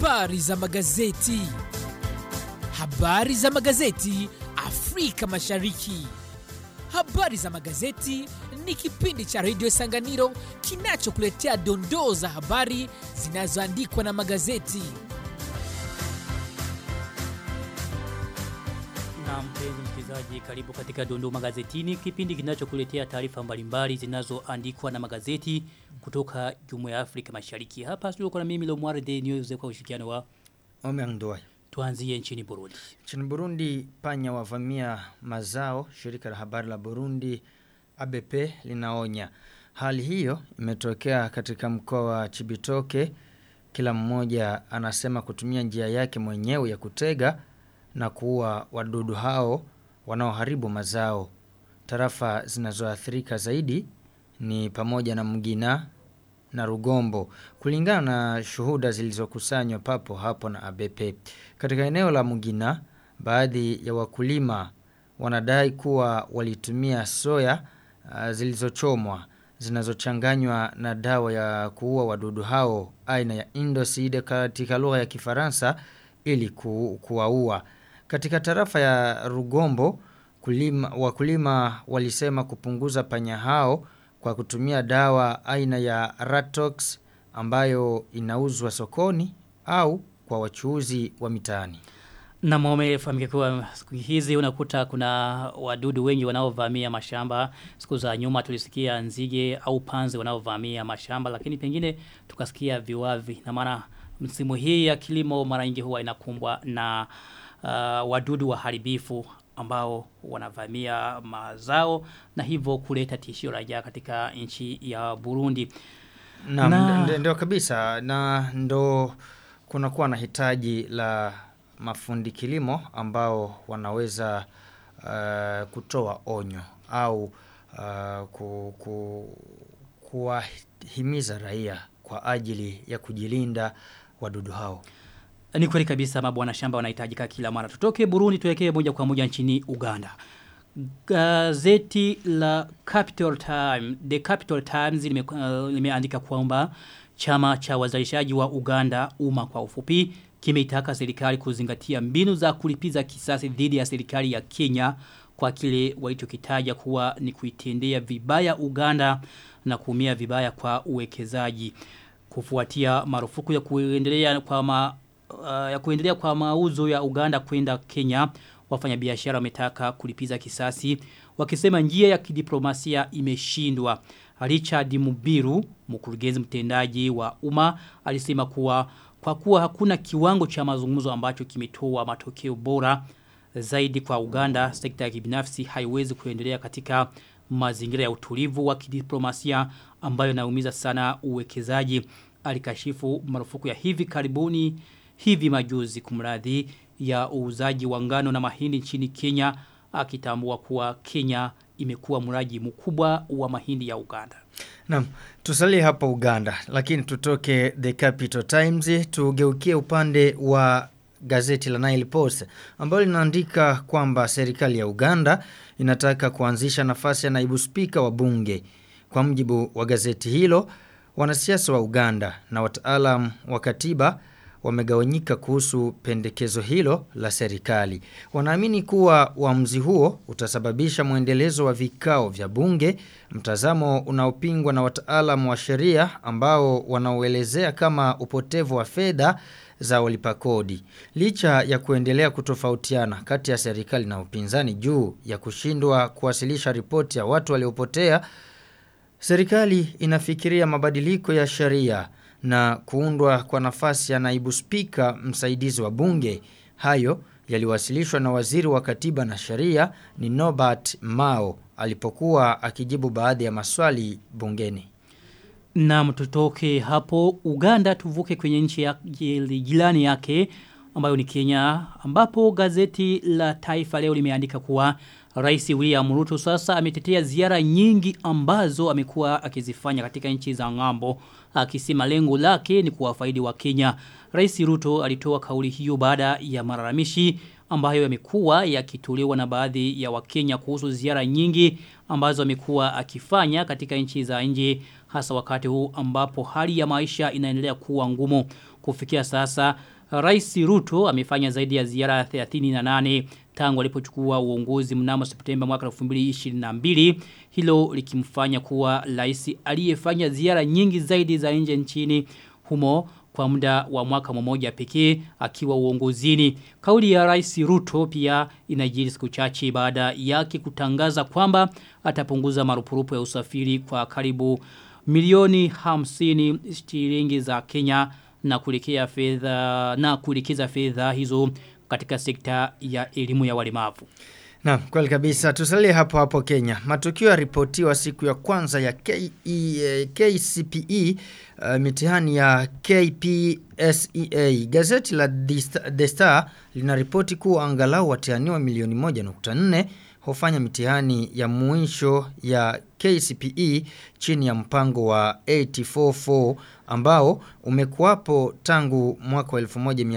Habari za magazeti. Habari za magazeti Afrika Mashariki. Habari za magazeti ni kipindi cha redio Sanganiro kinachokuletea dondoo za habari zinazoandikwa na magazeti. Na mpenzi msikilizaji, karibu katika Dondoo Magazetini, kipindi kinachokuletea taarifa mbalimbali zinazoandikwa na magazeti kutoka Jumuiya ya Afrika Mashariki. Hapa studio kuna mimi Lomware de News kwa ushirikiano wa Omeang Ndoye. tuanzie nchini Burundi. Nchini Burundi panya wavamia mazao, shirika la habari la Burundi ABP linaonya. Hali hiyo imetokea katika mkoa wa Chibitoke. Kila mmoja anasema kutumia njia yake mwenyewe ya kutega na kuua wadudu hao wanaoharibu mazao. Tarafa zinazoathirika zaidi ni pamoja na Mgina na Rugombo kulingana na shuhuda zilizokusanywa papo hapo na ABP. Katika eneo la Mugina, baadhi ya wakulima wanadai kuwa walitumia soya uh, zilizochomwa zinazochanganywa na dawa ya kuua wadudu hao aina ya Indocide katika lugha ya Kifaransa ili ku, kuwaua. Katika tarafa ya Rugombo, kulima, wakulima walisema kupunguza panya hao kwa kutumia dawa aina ya Ratox ambayo inauzwa sokoni au kwa wachuuzi wa mitaani. Na umefahamika kuwa siku hizi unakuta kuna wadudu wengi wanaovamia mashamba. Siku za nyuma tulisikia nzige au panzi wanaovamia mashamba lakini pengine tukasikia viwavi. Na maana msimu hii ya kilimo mara nyingi huwa inakumbwa na uh, wadudu waharibifu ambao wanavamia mazao na hivyo kuleta tishio la njaa katika nchi ya Burundi. Na, Na- na ndio kabisa na ndo kunakuwa na hitaji la mafundi kilimo ambao wanaweza uh, kutoa onyo au uh, ku, ku, kuwahimiza raia kwa ajili ya kujilinda wadudu hao. Ni kweli kabisa mabwana shamba wanahitajika kila mara. Tutoke Burundi tuelekee moja kwa moja nchini Uganda. Gazeti la Capital Time, The Capital Times lime, uh, limeandika kwamba chama cha wazalishaji wa Uganda umma kwa ufupi kimeitaka serikali kuzingatia mbinu za kulipiza kisasi dhidi ya serikali ya Kenya kwa kile walichokitaja kuwa ni kuitendea vibaya Uganda na kuumia vibaya kwa uwekezaji kufuatia marufuku ya kuendelea kwa ma, uh, ya kuendelea kwa mauzo ya Uganda kwenda Kenya wafanyabiashara wametaka kulipiza kisasi wakisema njia ya kidiplomasia imeshindwa Richard Mubiru mkurugenzi mtendaji wa umma alisema kuwa kwa kuwa hakuna kiwango cha mazungumzo ambacho kimetoa matokeo bora zaidi kwa Uganda sekta ya kibinafsi haiwezi kuendelea katika mazingira ya utulivu wa kidiplomasia ambayo naumiza sana uwekezaji alikashifu marufuku ya hivi karibuni hivi majuzi kumradhi ya uuzaji wa ngano na mahindi nchini Kenya akitambua kuwa Kenya imekuwa mraji mkubwa wa mahindi ya Uganda. Naam, tusalie hapa Uganda, lakini tutoke The Capital Times tugeukie upande wa gazeti la Nile Post ambalo linaandika kwamba serikali ya Uganda inataka kuanzisha nafasi ya naibu spika wa bunge. Kwa mjibu wa gazeti hilo, wanasiasa wa Uganda na wataalam wa katiba wamegawanyika kuhusu pendekezo hilo la serikali. Wanaamini kuwa uamuzi huo utasababisha mwendelezo wa vikao vya bunge, mtazamo unaopingwa na wataalamu wa sheria ambao wanaoelezea kama upotevu wa fedha za walipa kodi. Licha ya kuendelea kutofautiana kati ya serikali na upinzani juu ya kushindwa kuwasilisha ripoti ya watu waliopotea, serikali inafikiria mabadiliko ya sheria na kuundwa kwa nafasi ya naibu spika msaidizi wa bunge. Hayo yaliwasilishwa na waziri wa katiba na sheria ni Norbert Mao alipokuwa akijibu baadhi ya maswali bungeni. Na tutoke hapo Uganda tuvuke kwenye nchi ya jirani yake ambayo ni Kenya ambapo gazeti la Taifa leo limeandika kuwa Rais William Ruto sasa ametetea ziara nyingi ambazo amekuwa akizifanya katika nchi za ngambo akisema lengo lake ni kuwafaidi wa Kenya. Rais Ruto alitoa kauli hiyo baada ya malalamishi ambayo yamekuwa yakitolewa na baadhi ya Wakenya kuhusu ziara nyingi ambazo amekuwa akifanya katika nchi za nje hasa wakati huu ambapo hali ya maisha inaendelea kuwa ngumu. kufikia sasa Rais Ruto amefanya zaidi ya ziara 38 tangu alipochukua uongozi mnamo Septemba mwaka 2022 hilo likimfanya kuwa rais aliyefanya ziara nyingi zaidi za nje nchini humo kwa muda wa mwaka mmoja pekee akiwa uongozini. Kauli ya Rais Ruto pia inajiri siku chache baada yake kutangaza kwamba atapunguza marupurupu ya usafiri kwa karibu milioni 50 shilingi za Kenya na kuelekea fedha na kuelekeza fedha hizo katika sekta ya elimu ya walemavu. Na kweli kabisa tusalie hapo hapo Kenya. Matukio yaripotiwa siku ya kwanza ya KE, eh, KCPE uh, mitihani ya KPSEA. Gazeti la The Star- The Star linaripoti kuwa angalau watihaniwa milioni 1.4 hufanya mitihani ya mwisho ya KCPE chini ya mpango wa 844 ambao umekuwapo tangu mwaka wa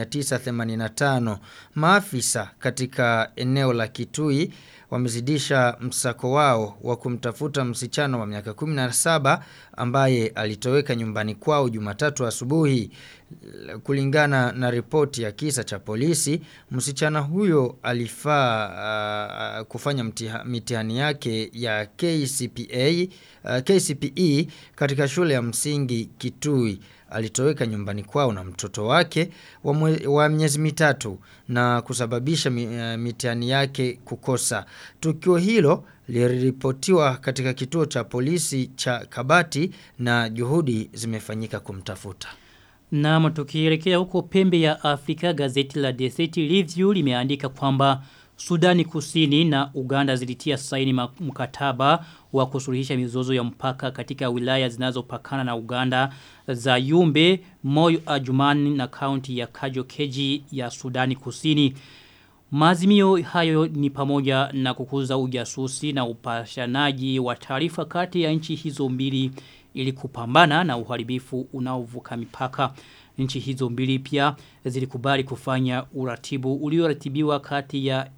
1985. Maafisa katika eneo la Kitui wamezidisha msako wao wa kumtafuta msichana wa miaka 17 ambaye alitoweka nyumbani kwao Jumatatu asubuhi. Kulingana na ripoti ya kisa cha polisi, msichana huyo alifaa uh, kufanya mtiha, mitihani yake ya KCPA, uh, KCPE katika shule ya msingi Kitui alitoweka nyumbani kwao na mtoto wake wa, mwe, wa miezi mitatu na kusababisha mi, uh, mitihani yake kukosa. Tukio hilo liliripotiwa katika kituo cha polisi cha Kabati na juhudi zimefanyika kumtafuta. Na tukielekea huko pembe ya Afrika gazeti la The City Review limeandika kwamba Sudani Kusini na Uganda zilitia saini ma- mkataba wa kusuluhisha mizozo ya mpaka katika wilaya zinazopakana na Uganda za Yumbe, Moyo Ajumani na kaunti ya Kajo Keji ya Sudani Kusini. Maazimio hayo ni pamoja na kukuza ujasusi na upashanaji wa taarifa kati ya nchi hizo mbili ili kupambana na uharibifu unaovuka mipaka. Nchi hizo mbili pia zilikubali kufanya uratibu ulioratibiwa kati ya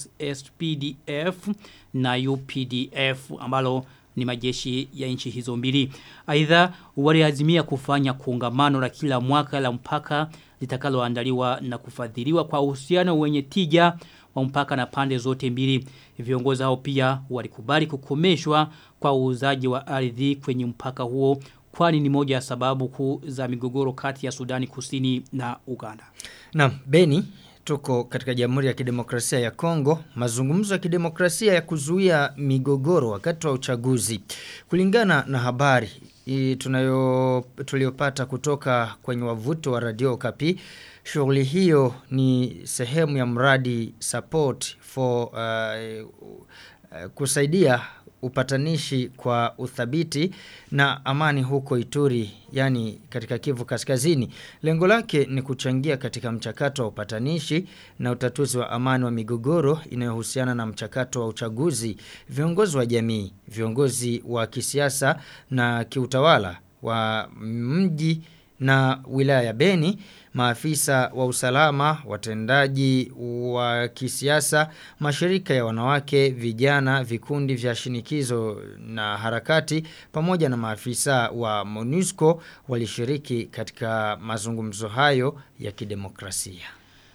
ESSPDF na UPDF ambalo ni majeshi ya nchi hizo mbili. Aidha waliazimia kufanya kongamano la kila mwaka la mpaka litakaloandaliwa na kufadhiliwa kwa uhusiano wenye tija wa mpaka na pande zote mbili. Viongozi hao pia walikubali kukomeshwa kwa uuzaji wa ardhi kwenye mpaka huo kwani ni moja ya sababu kuu za migogoro kati ya Sudani Kusini na Uganda. Na Beni tuko katika Jamhuri ya Kidemokrasia ya Kongo, mazungumzo ya kidemokrasia ya kuzuia migogoro wakati wa uchaguzi. Kulingana na habari i- tunayo tuliopata kutoka kwenye wavuto wa Radio Kapi, shughuli hiyo ni sehemu ya mradi support for uh, uh, kusaidia upatanishi kwa uthabiti na amani huko Ituri, yani katika Kivu Kaskazini. Lengo lake ni kuchangia katika mchakato wa upatanishi na utatuzi wa amani wa migogoro inayohusiana na mchakato wa uchaguzi. Viongozi wa jamii, viongozi wa kisiasa na kiutawala wa mji na wilaya ya Beni, maafisa wa usalama, watendaji wa kisiasa, mashirika ya wanawake, vijana, vikundi vya shinikizo na harakati pamoja na maafisa wa MONUSCO walishiriki katika mazungumzo hayo ya kidemokrasia.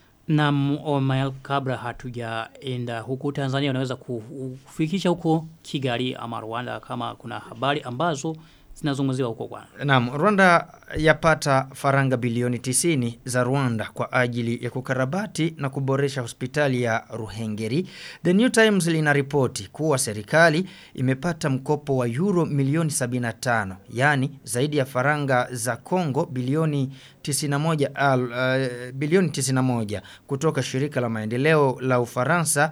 Na Omael kabla hatujaenda huku Tanzania unaweza kufikisha huko Kigali ama Rwanda kama kuna habari ambazo zinazungumziwa huko kwa. Naam, Rwanda yapata faranga bilioni 90 za Rwanda kwa ajili ya kukarabati na kuboresha hospitali ya Ruhengeri. The New Times linaripoti kuwa serikali imepata mkopo wa euro milioni 75, yani zaidi ya faranga za Kongo bilioni 91 al, uh, bilioni 91 kutoka shirika la maendeleo la Ufaransa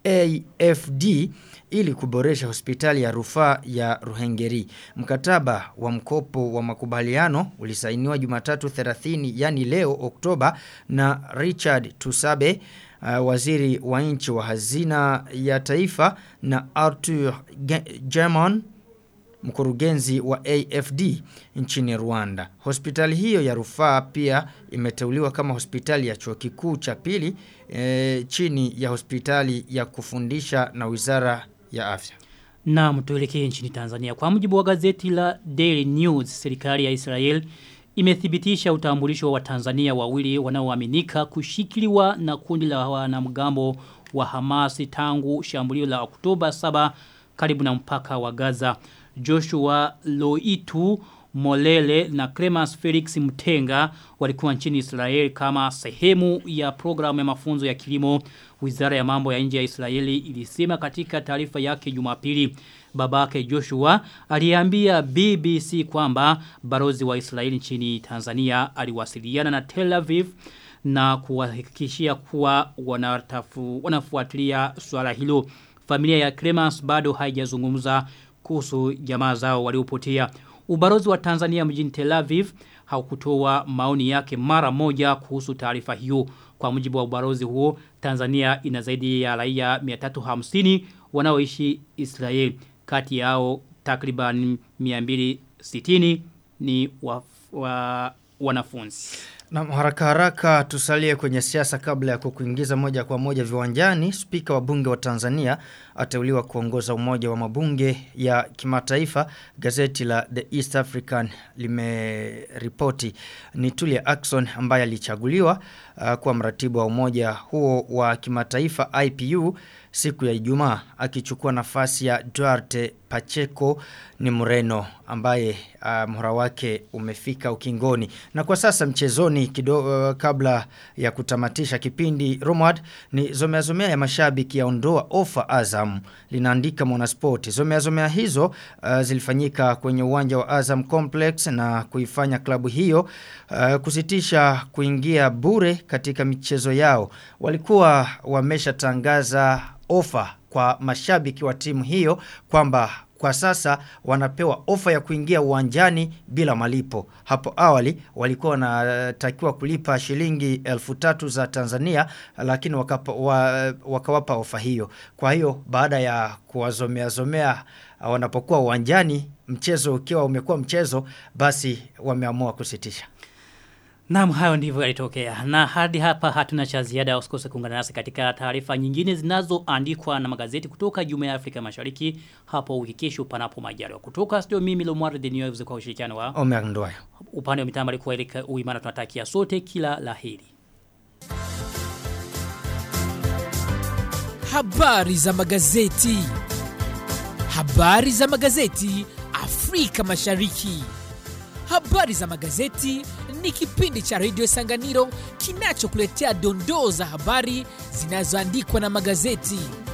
AFD ili kuboresha hospitali ya rufaa ya Ruhengeri. Mkataba wa mkopo wa makubaliano ulisainiwa Jumatatu 30 yani leo Oktoba na Richard Tusabe uh, waziri wa nchi wa hazina ya taifa na Arthur German mkurugenzi wa AFD nchini Rwanda. Hospitali hiyo ya rufaa pia imeteuliwa kama hospitali ya chuo kikuu cha pili e, chini ya hospitali ya kufundisha na Wizara ya Afya. Na tuelekee nchini Tanzania. Kwa mujibu wa gazeti la Daily News, serikali ya Israel imethibitisha utambulisho wa Tanzania wawili wanaoaminika kushikiliwa na kundi la wanamgambo wa Hamasi tangu shambulio la Oktoba 7 karibu na mpaka wa Gaza. Joshua Loitu Molele na Clemens Felix Mtenga walikuwa nchini Israeli kama sehemu ya programu ya mafunzo ya kilimo. Wizara ya mambo ya nje ya Israeli ilisema katika taarifa yake Jumapili. Babake Joshua aliambia BBC kwamba barozi wa Israeli nchini Tanzania aliwasiliana na Tel Aviv na kuwahakikishia kuwa wanatafu, wanafuatilia swala hilo. Familia ya Clemens bado haijazungumza kuhusu jamaa zao waliopotea. Ubarozi wa Tanzania mjini Tel Aviv haukutoa maoni yake mara moja kuhusu taarifa hiyo. Kwa mujibu wa ubarozi huo, Tanzania ina zaidi ya raia 350 wanaoishi Israel. Kati yao takriban 260 ni wa, wa, wanafunzi. Na haraka haraka tusalie kwenye siasa kabla ya kukuingiza moja kwa moja viwanjani. Spika wa bunge wa Tanzania ateuliwa kuongoza umoja wa mabunge ya kimataifa. Gazeti la The East African limeripoti ni Tulia Ackson ambaye alichaguliwa uh, kuwa mratibu wa umoja huo wa kimataifa IPU siku ya Ijumaa akichukua nafasi ya Duarte Pacheco ni Mreno ambaye uh, mhura wake umefika ukingoni. Na kwa sasa mchezoni kido, uh, kabla ya kutamatisha kipindi Romad ni zomea zomea ya mashabiki yaondoa ofa Azam linaandika Mwanasport. Zomea zomea hizo uh, zilifanyika kwenye uwanja wa Azam Complex na kuifanya klabu hiyo uh, kusitisha kuingia bure katika michezo yao. Walikuwa wameshatangaza ofa kwa mashabiki wa timu hiyo kwamba kwa sasa wanapewa ofa ya kuingia uwanjani bila malipo. Hapo awali walikuwa wanatakiwa kulipa shilingi elfu tatu za Tanzania lakini wakapa, wa, wakawapa ofa hiyo. Kwa hiyo baada ya kuwazomea zomea wanapokuwa uwanjani mchezo ukiwa umekuwa mchezo basi wameamua kusitisha. Naam hayo ndivyo yalitokea. Na hadi hapa hatuna cha ziada usikose kuungana nasi katika taarifa nyingine zinazoandikwa na magazeti kutoka Jumuiya ya Afrika Mashariki hapo wiki kesho panapo majaliwa. Kutoka studio mimi Lomwar The News kwa ushirikiano wa Omer Ndoya. upande wa mitambo alikuwa Erika Uimana tunatakia sote kila laheri. Habari za magazeti. Habari za magazeti Afrika Mashariki. Habari za magazeti ni kipindi cha redio Sanganiro kinachokuletea dondoo za habari zinazoandikwa na magazeti.